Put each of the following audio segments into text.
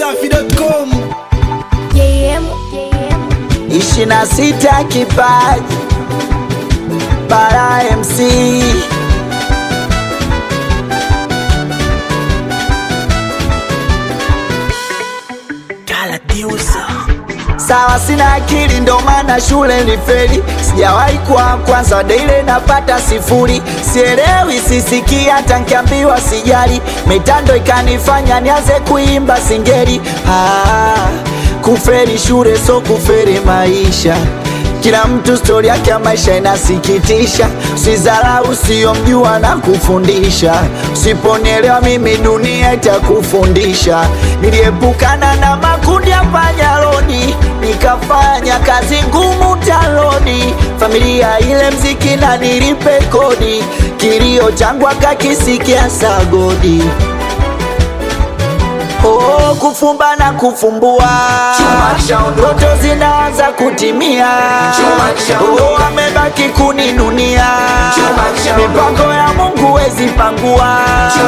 dachimsafi.com JM, JM. ishirini na sita kipaji bara MC sawa, sina akili ndo maana shule nilifeli, sijawahi kuwa kwanza daile napata sifuri, sielewi sisikii hata nkiambiwa sijali, mitando ikanifanya nianze kuimba singeli. Ah, kuferi shule so kuferi maisha kila mtu stori yake ya maisha inasikitisha, usizarau usiyomjua na kufundisha, usiponielewa mimi dunia itakufundisha. Niliepukana na makundi ya panyaroni, nikafanya kazi ngumu taloni, familia ile mziki na nilipe kodi, kilio changu akakisikia sagodi. Oh, kufumba na kufumbua, ndoto zinaanza kutimia. Oh, amebaki kuninunia, mipango ya Mungu wezi pangua.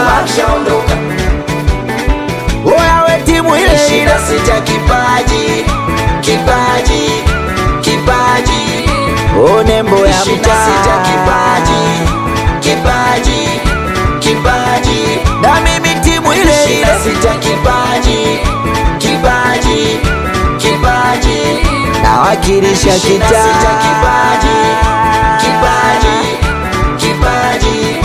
Oya we timu ile ile, sita kipaji, kipaji, kipaji. Oh, nembo ya mtaa, kipaji, kipaji, kipaji. Na mimi timu ile ile, sita kipaji, kipaji, kipaji. Nawakilisha kitaa, kipaji, kipaji, kipaji.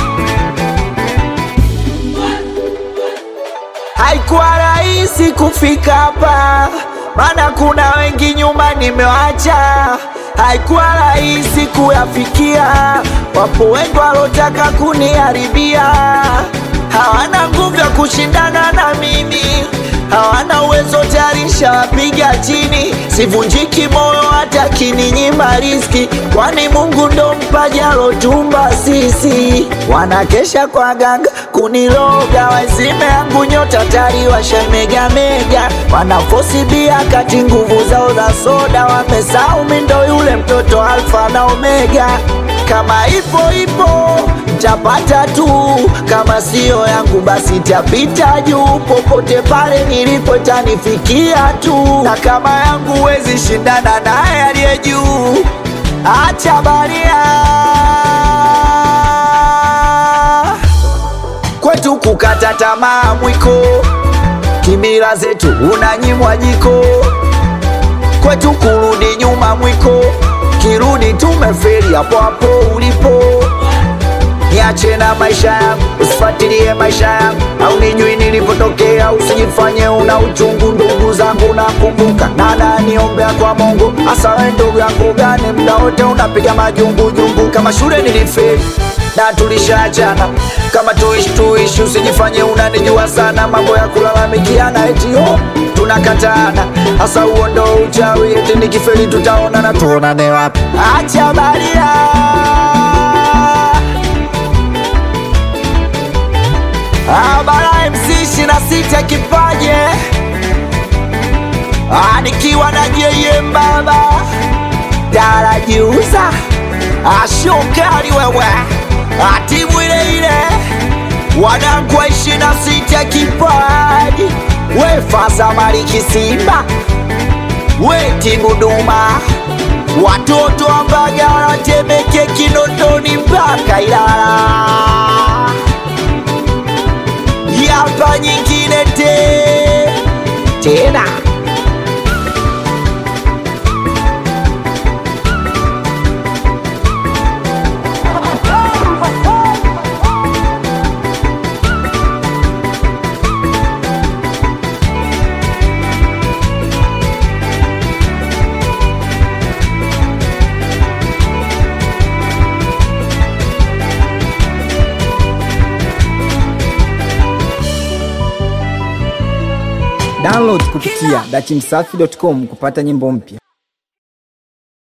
Haikuwa rahisi kufika hapa, maana kuna wengi nyuma nimewacha. Haikuwa rahisi kuyafikia, wapo wengi walotaka kuniharibia. Hawana nguvu ya kushindana na mimi, hawana uwezo tayari nishawapiga chini. Sivunjiki moyo hata kininyima riski, kwani Mungu ndo mpaji alotumba sisi. Wanakesha kwa ganga kuniloga, wazime yangu nyota tari washamegamega, wanafosi bia kati nguvu zao za soda, wamesahau mi ndo yule mtoto alfa na omega. Kama ipo ipo tapata tu, kama siyo yangu basi tapita juu. Popote pale nilipo tanifikia tu, na kama yangu wezi shindana naye aliye juu. Acha baria kwetu kukata tamaa mwiko, kimila zetu unanyimwa jiko, kwetu kurudi nyuma mwiko, kirudi tumeferi hapo hapo ulipo. Niache na maisha yangu, usifuatilie maisha yangu, au nijui nilipotokea, usijifanye una uchungu. Ndugu zangu nakumbuka, nana niombea kwa Mungu, hasa we ndugu yangu gani, mda wote unapiga majungujungu. Kama shule nilifeli na tulishaachana, kama tuishi tuishi, usijifanye unanijua sana, mambo ya kulalamikiana eti oh, tunakatana, hasa huo ndo uchawi, eti nikifeli tutaonana, tuonane wapi? Acha baria Ah, Bara MC ishirini na sita kipaje Ah, nikiwa na JM baba darajiuza ashokali wewe Ah, timu ile ile wanangu wa ishirini na sita kipaji we fasa mariki Simba we timu Duma watoto wa Mbagala Temeke Kinondoni mpaka Ilala yapa nyingine te tena download kupitia dachimsafi.com kupata nyimbo mpya